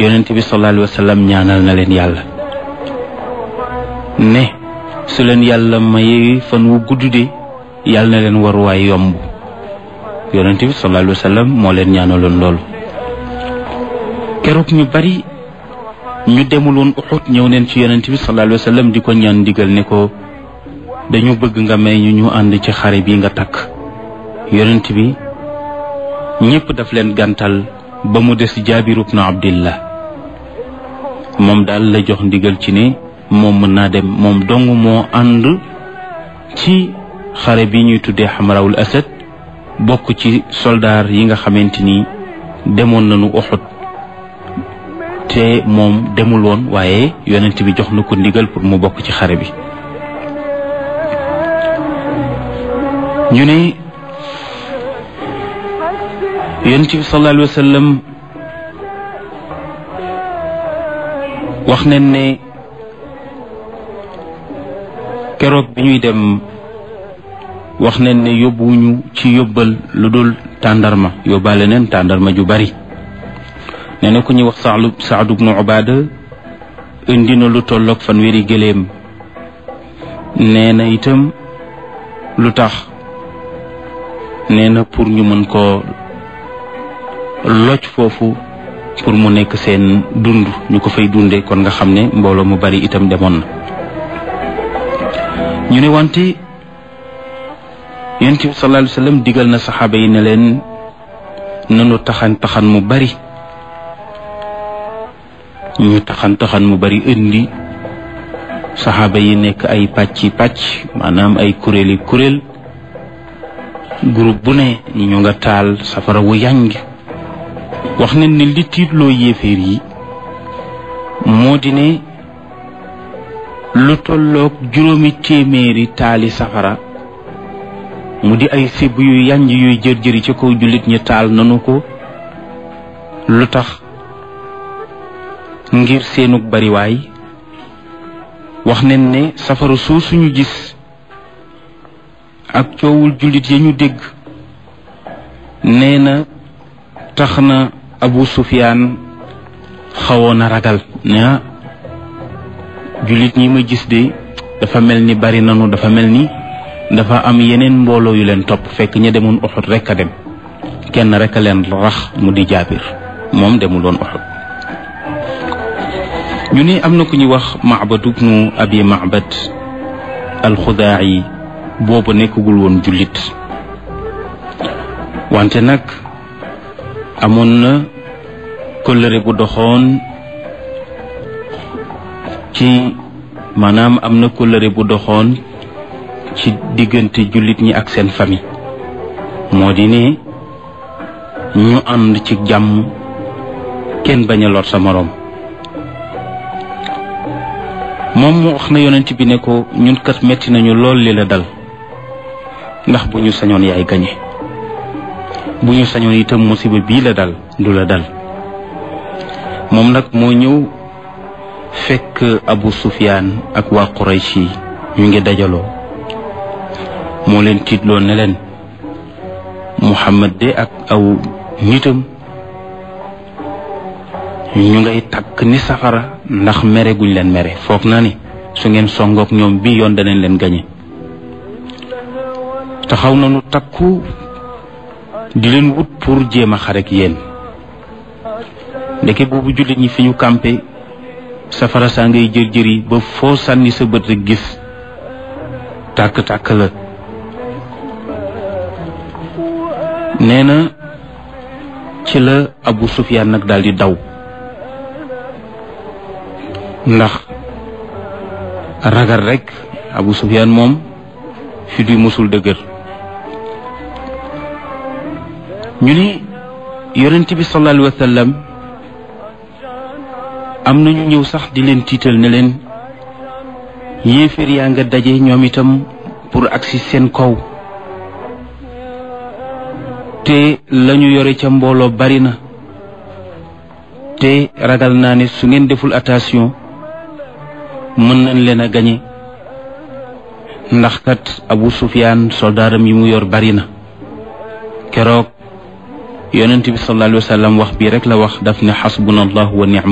yonent bi sallallahu alayhi wa sallam ñaanal na leen yàlla ne su leen yàlla mayee fan wu gudd de yàlla na leen waruwaay yomb yonent bi sallallahu alayhi wa sallam moo leen ñaanaloon loolu keroog ñu bari ñu demul woon Uhud ñëw neen ci yonent bi sallallahu alayhi wa sallam di ko ñaan ndigal ne ko dañu bëgg nga may ñu ñu ànd ci xare bi nga takk yonent bi ñépp daf leen gàntal ba mu des jaabir ibnu abdillah moom daal la jox ndigal ci ne moom mën naa dem moom dong moo ànd ci xare bi ñuy tuddee xamarawul asad bokk ci soldaar yi nga xamante ni demoon nañu Uhud te moom demul woon waaye yonent bi jox na ko ndigal pour mu bokk ci xare bi ñu ne yonent bi sallallahu alayhi wa sallam wax nañ ne keroog bi ñuy dem wax nañ ne yóbbuwuñu ci yóbbal lu dul tàndarma yóbbaale neen tàndarma ju bari nee na ku ñuy wax saadu saadu bnu ubaada indi na lu tolloog fanweeri gëléem nee na itam lu tax nee na pour ñu mën koo loj foofu pour mu nekk seen dund ñu ko fay dunde kon nga xam ne mbooloo mu bari itam demoon na ñu ne wante yonent bi sallallahu alayhi wa sallam digal na saxaaba yi ne leen nanu taxan taxan mu bari ñu taxan taxan mu bari indi saxaaba yi nekk ay pàcci pàcc maanaam ay kuréeli kuréel groupe bu ne ñu nga taal safara wu yànj wax nañ ne li tiitloo yéeféer yi moo di ne lu tolloog juróomi téeméeri taali safara mu di ay sibb yu yànj yuy jër-jëri ci kaw jullit ñi taal nanu ko lu tax ngir seenug bariwaay wax nañ ne safara soo suñu gis ak coowul jullit ya ñu dégg nee na tax na Abu Sufyaan xawoon a ragal ne jullit ñi ma gis de dafa mel ni bari nanu dafa mel ni dafa am yeneen mbooloo yu leen topp fekk ña demoon Uhud rekk a dem kenn rekk a leen rax mu di jaabir moom demul woon Uhud ñu ne am na ku ñuy wax Macbad ibnu Abi Macbad alxudaayi boobu nekkagul woon jullit wante nag amoon na kóllëre bu doxoon ci maanaam am na kóllëre bu doxoon ci diggante jullit ñi ak seen famille moo di ne ñu ànd ci jàmm kenn bañ a lor sa moroom moom mu wax na yonent bi ne ko ñun kat metti nañu lool li la dal ndax bu ñu sañoon yaay gañe bu ñu sañoon itam musiba bii la dal du la dal moom nag moo ñëw fekk Abu Sufyaan ak waa Quraysh yi ñu ngi dajaloo moo leen tiitloo ne leen Muhammad de ak aw nitam ñu ngay takk ni safara ndax mere guñ leen mere foog naa ni su ngeen songook ñoom bi yoon danañ leen gañe taxaw nañu takku di leen wut pour jéem a xarek yéen ndeke boobu jullit ñi fi ñu campé safara saa ngay jër jëri ba foo sànni sa bët rek gis tàkk-tàkk la nee na ci la Abu Sufyaan nag daal di daw ndax ragal rek Abu Sufyaan moom fi du musul dëgër ñu ni yonent bi sallallahu alayhi wa sallam am nañu ñëw sax di leen tiital ne leen yéeféer yaa nga daje ñoom itam pour agsi seen kaw te lañu yore ca mbooloo bari na te ragal naa ne su ngeen deful attention mën nañ leen a gañe ndax kat Abu Sufyaan soldaaram yi mu yor bari na keroog yonent bi sallallahu alayhi wa sallam wax bii rek la wax daf ne xasbuna allah wa nicma